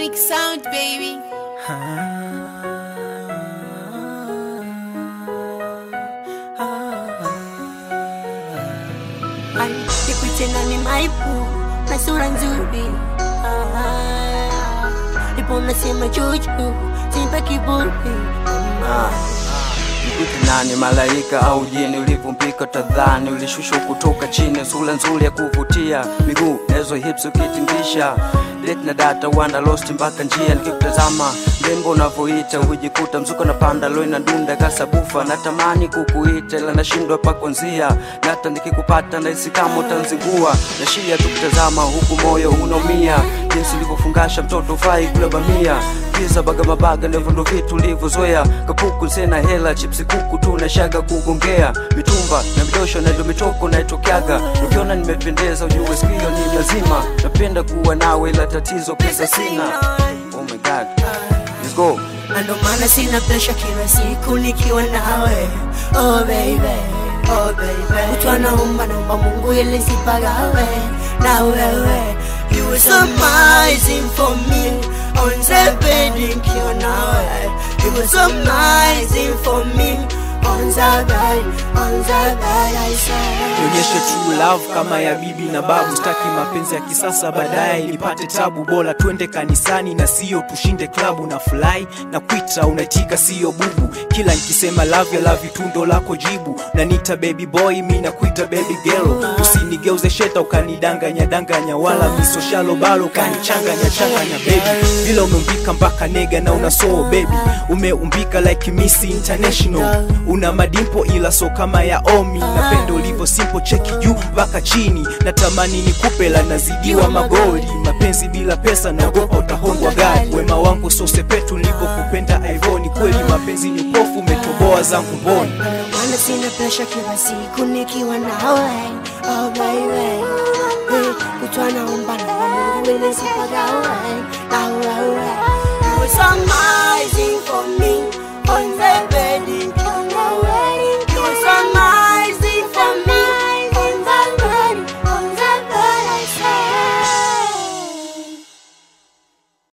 Unique sound, baby. Ay, nikuite nani maipu na sura nzuri Ah, ipo nasema juju simpa kiburi Ah, Nikute nani malaika au jini ulivyompika tadhani ulishushwa kutoka chini sura nzuri ya kuvutia miguu nazo hips ukitingisha date na data wanda lost mpaka njia nikikutazama mrembo unavyoita hujikuta mzuko na panda loi na dunda kasabufa natamani kukuita ila nashindwa pa kuanzia na hata nikikupata nahisi kama utanzingua nashia tukutazama huku moyo unaumia jinsi ulivyofungasha mtoto ufai kula bamia pizza baga mabaga ndivyo ndo vitu ulivyozoea kapuku sena hela chipsi kuku tu nashaga kugongea mitumba na midosho na ndio mitoko naitokeaga ukiona nimependeza ujue sikio ni lazima napenda kuwa nawe ila tatizo pesa sina oh my god let's go na ndo maana sina presha kila siku nikiwa nawe oh baby oh baby mtu anaomba naomba mungu ili sipagawe na wewe you were so amazing for me on the bed nikiwa nawe you were so amazing for me on the bed on the bed I say nionyeshe true love kama ya bibi na babu staki mapenzi ya kisasa baadaye nipate tabu bora twende kanisani na sio tushinde klabu na fly na kwita unaitika sio bubu kila nikisema love ya love tundo lako jibu nanita baby boy mi nakuita baby girl usinigeuze sheta ukanidanganya danganya wala misoshalo balo ukanichanganya changanya baby vile umeumbika mpaka nega na una soul baby umeumbika like miss international una madimpo ila so kama ya omi napenda ulivyo simple cheki juu mpaka chini natamani nikupe la nazidiwa magoli mapenzi bila pesa naogopa utahongwa gari wema wangu sosepetu nilivyokupenda ivoni kweli mapenzi ni pofu umetoboa zangu mboni Maana sina presha kila siku nikiwa nawe oh baby Eh, kutwa naomba naomba Mungu ili sipagawe na wewe You were so amazing